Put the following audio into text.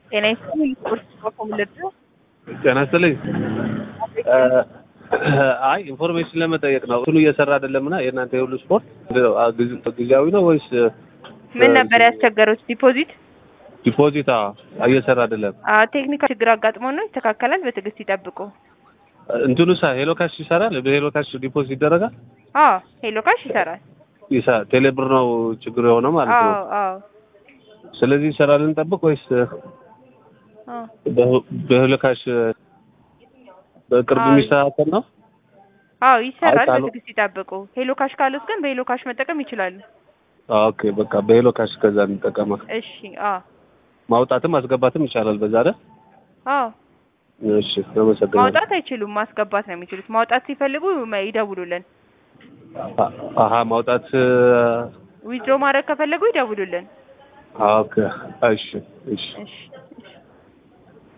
ጤና ይስጥልኝ። ስፖርት ኮምልድ ጤና ይስጥልኝ። አይ ኢንፎርሜሽን ለመጠየቅ ነው። እንትኑ እየሰራ አይደለምና የእናንተ የሁሉ ስፖርት ጊዜያዊ ነው ወይስ ምን ነበር ያስቸገሩት? ዲፖዚት ዲፖዚት እየሰራ አይደለም? ቴክኒካል ችግር አጋጥሞ ነው። ይስተካከላል። በትዕግስት ይጠብቁ። እንትኑ ሳ ሄሎ ካሽ ይሰራል? በሄሎ ካሽ ዲፖዚት ይደረጋል? አዎ ሄሎ ካሽ ይሰራል። ይሳ ቴሌብር ነው ችግሩ የሆነው ማለት ነው። አዎ አዎ ስለዚህ ይሰራል እንጠብቅ ወይስ አዎ በሄሎ ካሽ በቅርብ አዎ። የሚስተካከል ነው? አዎ ይሰራል። አይ፣ ካሉ- በትዕግስት ይጠብቁ። ሄሎ ካሽ ካሉት ግን በሄሎ ካሽ መጠቀም ይችላሉ። ኦኬ በቃ በሄሎ ካሽ ከዛ እንጠቀማ። እሺ አዎ ማውጣትም ማስገባትም ይቻላል በዛ አይደል? አዎ እሺ አመሰግናለሁ። ማውጣት አይችሉም፣ ማስገባት ነው የሚችሉት። ማውጣት ሲፈልጉ መ- ይደውሉልን። አ- አሀ ማውጣት ዊዝድሮ ማድረግ ከፈለጉ ይደውሉልን። ኦኬ እሺ እሺ እሺ